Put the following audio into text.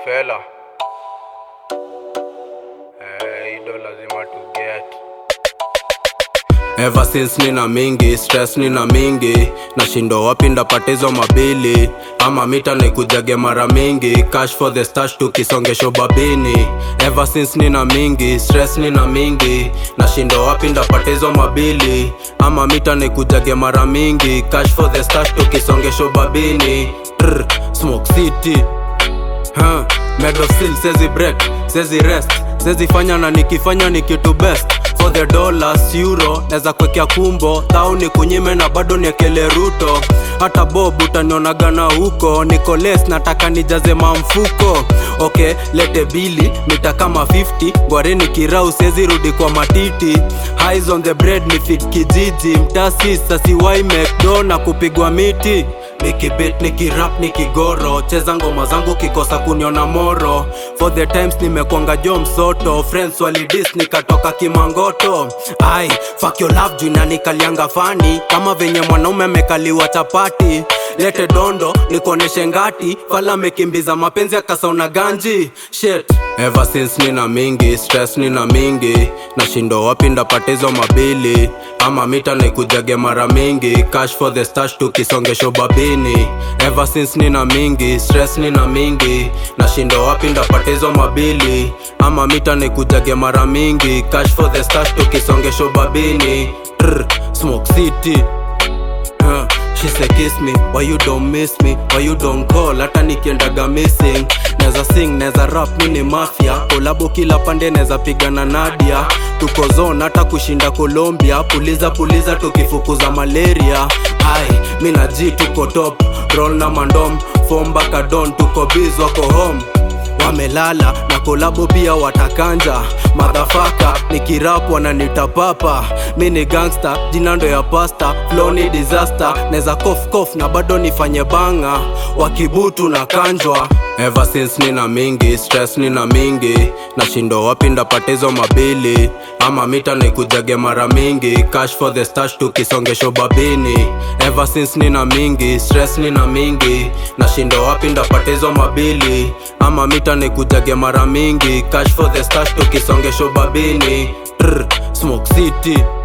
fela eh, ido lazima tu get Ever since nina mingi stress nina mingi nashindo wapi ndapatizo mabili ama mita nikujage mara mingi cash for the stash tukisongesho babini Ever since nina mingi stress nina mingi nashindo wapi ndapatizo mabili ama mita nikujage mara mingi cash for the stash tukisongesho babini Trr, smoke city huh. Medosil sezi break sezi rest sezi fanya na nikifanya ni kitu best for the dollars euro neza kwekea kumbo thau ni kunyime na bado niekele ruto hata bob utanionagana huko nikoles nataka nijaze mamfuko okay lete bili mita kama 50 gwareni kirau sezi rudi kwa matiti Highs on the bread ni fit kijiji mtasi sasiwai mcdo na kupigwa miti nikibit nikirap nikigoro cheza ngoma zangu kikosa kuniona moro for the times nimekwanga jo msoto friends walidis nikatoka kimangoto ai fuck your love juu inanikalianga fani kama venye mwanaume amekaliwa chapati lete dondo nikoneshe ngati fala mekimbiza mapenzi akasauna ganji shit ever since nina mingi stress nina mingi nashindo wapi ndapatizo mabili ama mita nikujage mara mingi cash for the stash tukisongesho babini ever since nina mingi stress nina mingi nashindo wapi ndapatizo mabili ama mita nikujage mara mingi cash for the stash tukisongesho babini Trr, smoke city Uh, she say kiss me why you don't miss me why you don't call hata nikiendaga missing neza sing neza rap mini mafia kolabo kila pande neza pigana nadia tuko zone hata kushinda colombia puliza puliza tukifukuza malaria ai mi na g tuko top roll na mandom fombaka don tuko biz wako home wamelala na kolabo pia watakanja madhafaka nikirap wananita papa mi ni gangsta jina ndo ya pasta flow ni disaster neza kof kof na bado nifanye banga wakibutu na kanjwa ever since nina mingi stress nina mingi nashindo wapi ndapatizo mabili ama mita nikujage mara mingi cash for the stash tukisongesho babini ever since nina mingi stress nina mingi nashindo wapi ndapatizo mabili ama mita nikujage mara mingi cash for the stash tukisongesho babini Trr, smoke city